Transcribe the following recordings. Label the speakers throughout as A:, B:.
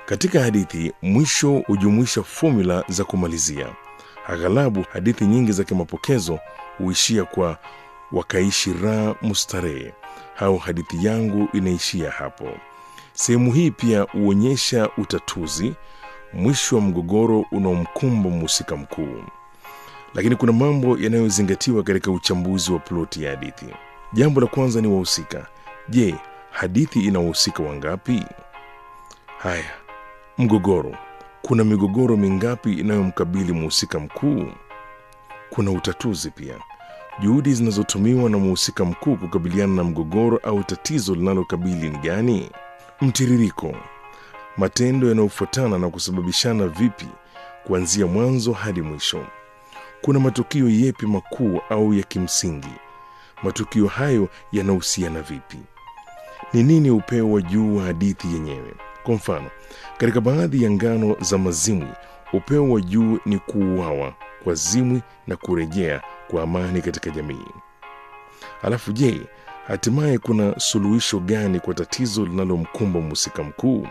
A: Katika hadithi, mwisho hujumuisha fomula za kumalizia. Aghalabu hadithi nyingi za kimapokezo huishia kwa wakaishi raha mustarehe au hadithi yangu inaishia hapo. Sehemu hii pia huonyesha utatuzi, mwisho wa mgogoro unaomkumba mhusika mkuu. Lakini kuna mambo yanayozingatiwa katika uchambuzi wa ploti ya hadithi. Jambo la kwanza ni wahusika. Je, hadithi ina wahusika wangapi? Haya, mgogoro. Kuna migogoro mingapi inayomkabili mhusika mkuu? Kuna utatuzi pia, juhudi zinazotumiwa na mhusika mkuu kukabiliana na mgogoro au tatizo linalokabili ni gani? Mtiririko, matendo yanayofuatana na kusababishana vipi kuanzia mwanzo hadi mwisho. Kuna matukio yepi makuu au ya kimsingi? Matukio hayo yanahusiana vipi? Ni nini upeo wa juu wa hadithi yenyewe? Kwa mfano, katika baadhi ya ngano za Mazimwi, upeo wa juu ni kuuawa kwa Zimwi na kurejea kwa amani katika jamii. Alafu je, hatimaye kuna suluhisho gani kwa tatizo linalomkumba mhusika mkuu?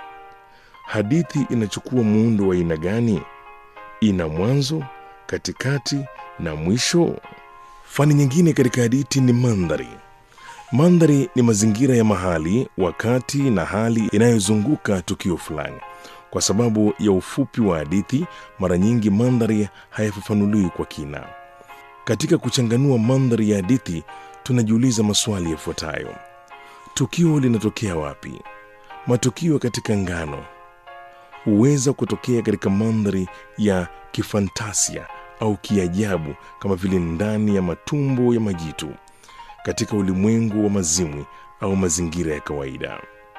A: Hadithi inachukua muundo wa aina gani? Ina mwanzo, katikati na mwisho? Fani nyingine katika hadithi ni mandhari. Mandhari ni mazingira ya mahali, wakati na hali inayozunguka tukio fulani. Kwa sababu ya ufupi wa hadithi, mara nyingi mandhari hayafafanuliwi kwa kina. Katika kuchanganua mandhari ya hadithi, tunajiuliza maswali yafuatayo: tukio linatokea wapi? Matukio katika ngano huweza kutokea katika mandhari ya kifantasia au kiajabu, kama vile ndani ya matumbo ya majitu, katika ulimwengu wa mazimwi au mazingira ya kawaida.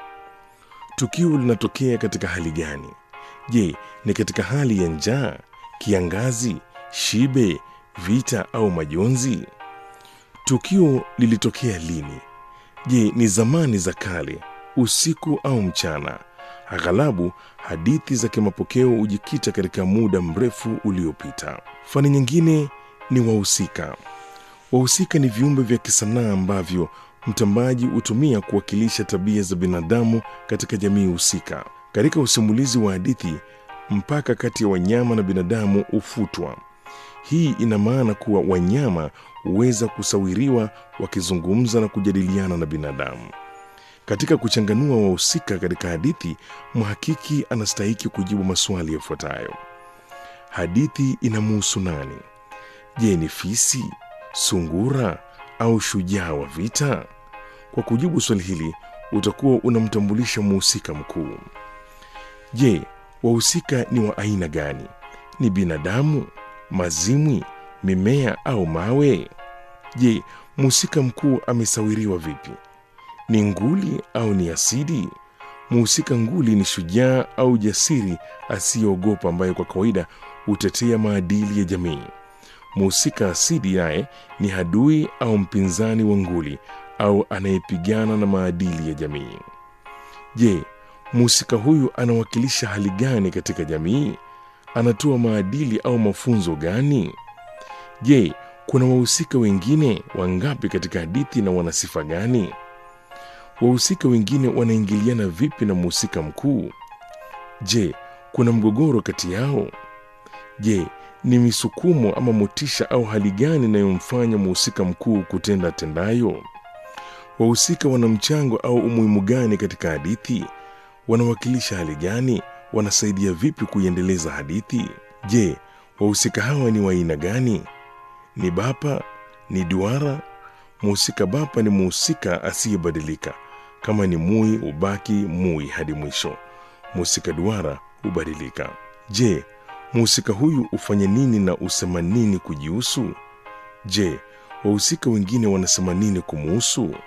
A: Tukio linatokea katika hali gani? Je, ni katika hali ya njaa, kiangazi, shibe, vita au majonzi? Tukio lilitokea lini? Je, ni zamani za kale, usiku au mchana? Aghalabu hadithi za kimapokeo hujikita katika muda mrefu uliopita. Fani nyingine ni wahusika. Wahusika ni viumbe vya kisanaa ambavyo mtambaji hutumia kuwakilisha tabia za binadamu katika jamii husika. Katika usimulizi wa hadithi, mpaka kati ya wanyama na binadamu hufutwa. Hii ina maana kuwa wanyama huweza kusawiriwa wakizungumza na kujadiliana na binadamu. Katika kuchanganua wahusika katika hadithi, mhakiki anastahiki kujibu maswali yafuatayo: hadithi inamuhusu nani? Je, ni fisi, sungura au shujaa wa vita? Kwa kujibu swali hili, utakuwa unamtambulisha mhusika mkuu. Je, wahusika ni wa aina gani? Ni binadamu, mazimwi, mimea au mawe? Je, mhusika mkuu amesawiriwa vipi? Ni nguli au ni asidi? Mhusika nguli ni shujaa au jasiri asiyeogopa, ambaye kwa kawaida hutetea maadili ya jamii. Mhusika asidi naye ni adui au mpinzani wa nguli au anayepigana na maadili ya jamii. Je, mhusika huyu anawakilisha hali gani katika jamii? Anatoa maadili au mafunzo gani? Je, kuna wahusika wengine wangapi katika hadithi na wana sifa gani? Wahusika wengine wanaingiliana vipi na mhusika mkuu? Je, kuna mgogoro kati yao? Je, ni misukumo ama motisha au hali gani inayomfanya mhusika mkuu kutenda tendayo? Wahusika wana mchango au umuhimu gani katika hadithi? Wanawakilisha hali gani? Wanasaidia vipi kuiendeleza hadithi? Je, wahusika hawa ni wa aina gani? Ni bapa? Ni duara? Mhusika bapa ni mhusika asiyebadilika. Kama ni mui, hubaki mui hadi mwisho. Mhusika duara hubadilika. Je, mhusika huyu hufanya nini na husema nini kujihusu? Je, wahusika wengine wanasema nini kumuhusu?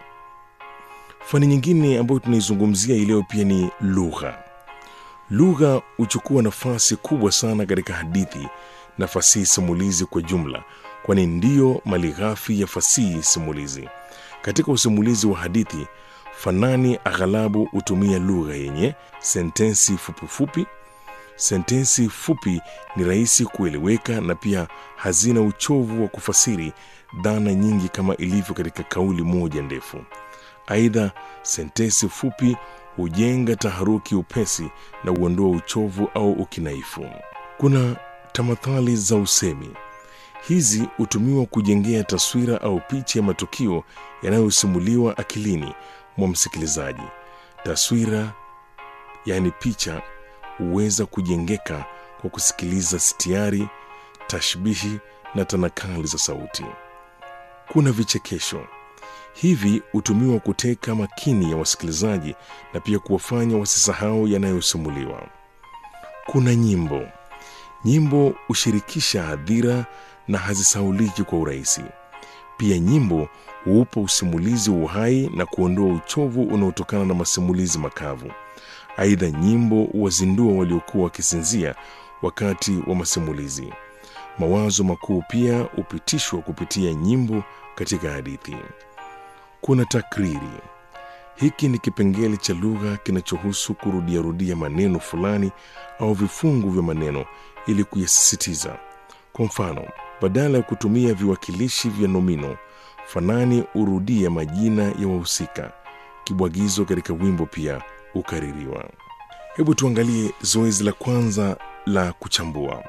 A: Fani nyingine ambayo tunaizungumzia hii leo pia ni lugha. Lugha huchukua nafasi kubwa sana katika hadithi na fasihi simulizi kwa jumla, kwani ndiyo malighafi ya fasihi simulizi. Katika usimulizi wa hadithi, fanani aghalabu hutumia lugha yenye sentensi fupifupi. Sentensi fupi ni rahisi kueleweka na pia hazina uchovu wa kufasiri dhana nyingi kama ilivyo katika kauli moja ndefu. Aidha, sentensi fupi hujenga taharuki upesi na huondoa uchovu au ukinaifu. Kuna tamathali za usemi. Hizi hutumiwa kujengea taswira au picha ya matukio yanayosimuliwa akilini mwa msikilizaji. Taswira yaani picha huweza kujengeka kwa kusikiliza sitiari, tashbihi na tanakali za sauti. Kuna vichekesho. Hivi hutumiwa kuteka makini ya wasikilizaji na pia kuwafanya wasisahau yanayosimuliwa. Kuna nyimbo. Nyimbo hushirikisha hadhira na hazisauliki kwa urahisi. Pia nyimbo huupa usimulizi uhai na kuondoa uchovu unaotokana na masimulizi makavu. Aidha, nyimbo huwazindua waliokuwa wakisinzia wakati wa masimulizi. Mawazo makuu pia hupitishwa kupitia nyimbo katika hadithi. Kuna takriri. Hiki ni kipengele cha lugha kinachohusu kurudiarudia maneno fulani au vifungu vya maneno ili kuyasisitiza. Kwa mfano, badala ya kutumia viwakilishi vya nomino, fanani hurudia majina ya wahusika. Kibwagizo katika wimbo pia hukaririwa. Hebu tuangalie zoezi la kwanza la kuchambua.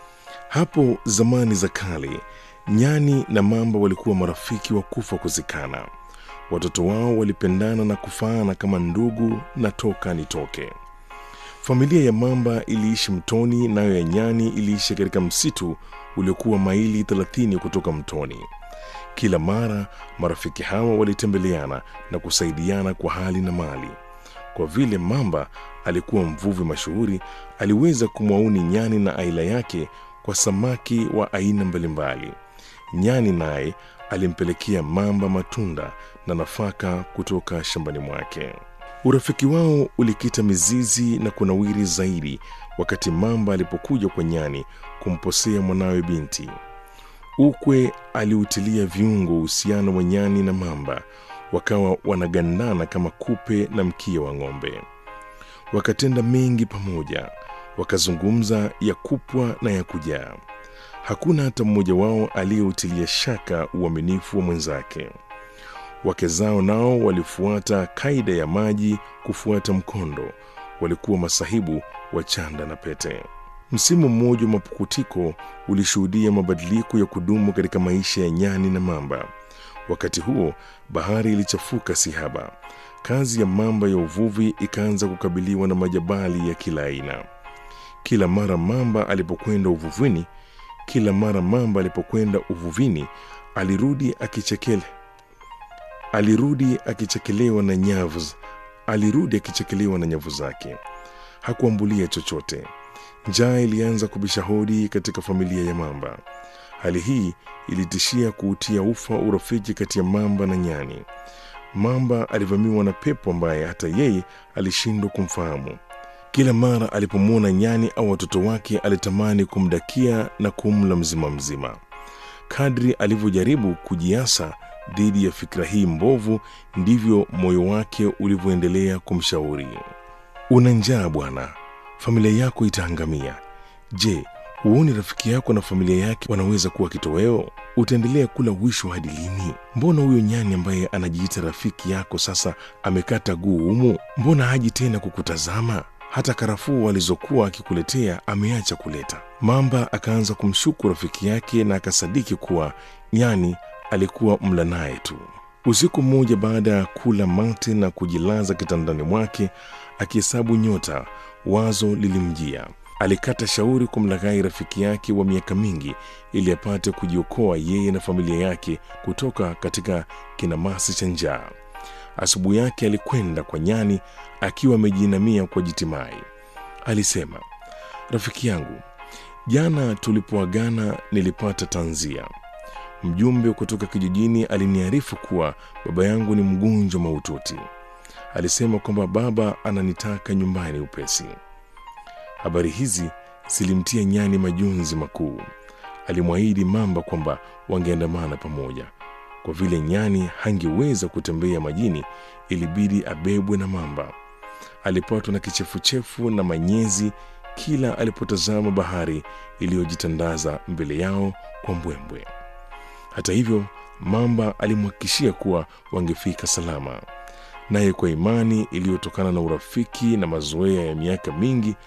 A: Hapo zamani za kale, nyani na mamba walikuwa marafiki wa kufa kuzikana. Watoto wao walipendana na kufaana kama ndugu na toka nitoke. Familia ya mamba iliishi mtoni, nayo ya nyani iliishi katika msitu uliokuwa maili 30 kutoka mtoni. Kila mara marafiki hawa walitembeleana na kusaidiana kwa hali na mali. Kwa vile mamba alikuwa mvuvi mashuhuri, aliweza kumwauni nyani na aila yake kwa samaki wa aina mbalimbali. Nyani naye alimpelekea mamba matunda na nafaka kutoka shambani mwake. Urafiki wao ulikita mizizi na kunawiri zaidi wakati mamba alipokuja kwa nyani kumposea mwanawe binti. Ukwe aliutilia viungo uhusiano wa nyani na mamba, wakawa wanagandana kama kupe na mkia wa ng'ombe. Wakatenda mengi pamoja, wakazungumza ya kupwa na ya kujaa. Hakuna hata mmoja wao aliyeutilia shaka uaminifu wa mwenzake. Wake zao nao walifuata kaida ya maji kufuata mkondo, walikuwa masahibu wa chanda na pete. Msimu mmoja wa mapukutiko ulishuhudia mabadiliko ya kudumu katika maisha ya nyani na mamba. Wakati huo bahari ilichafuka sihaba. Kazi ya mamba ya uvuvi ikaanza kukabiliwa na majabali ya kila aina. Kila mara mamba alipokwenda uvuvini, kila mara mamba alipokwenda uvuvini alirudi akichekele alirudi akichekelewa na nyavu alirudi akichekelewa na nyavu zake. Hakuambulia chochote. Njaa ilianza kubisha hodi katika familia ya mamba. Hali hii ilitishia kuutia ufa urafiki kati ya mamba na nyani. Mamba alivamiwa na pepo ambaye hata yeye alishindwa kumfahamu. Kila mara alipomwona nyani au watoto wake alitamani kumdakia na kumla mzima mzima. Kadri alivyojaribu kujiasa dhidi ya fikra hii mbovu, ndivyo moyo wake ulivyoendelea kumshauri. Una njaa bwana, familia yako itaangamia. Je, huoni rafiki yako na familia yake wanaweza kuwa kitoweo? Utaendelea kula wisho hadi lini? Mbona huyo nyani ambaye anajiita rafiki yako sasa amekata guu humu? Mbona haji tena kukutazama? Hata karafuu alizokuwa akikuletea ameacha kuleta. Mamba akaanza kumshuku rafiki yake na akasadiki kuwa nyani alikuwa mla naye tu. Usiku mmoja, baada ya kula mate na kujilaza kitandani mwake akihesabu nyota, wazo lilimjia. Alikata shauri kumlaghai rafiki yake wa miaka mingi ili apate kujiokoa yeye na familia yake kutoka katika kinamasi cha njaa. Asubuhi yake alikwenda kwa nyani akiwa amejiinamia kwa jitimai. Alisema, rafiki yangu, jana tulipoagana nilipata tanzia. Mjumbe kutoka kijijini aliniarifu kuwa baba yangu ni mgonjwa mahututi. Alisema kwamba baba ananitaka nyumbani upesi. Habari hizi zilimtia nyani majonzi makuu. Alimwahidi mamba kwamba wangeandamana pamoja. Kwa vile nyani hangeweza kutembea majini, ilibidi abebwe na mamba. Alipatwa na kichefuchefu na manyezi kila alipotazama bahari iliyojitandaza mbele yao kwa mbwembwe. Hata hivyo, mamba alimhakikishia kuwa wangefika salama. naye kwa imani iliyotokana na urafiki na mazoea ya miaka mingi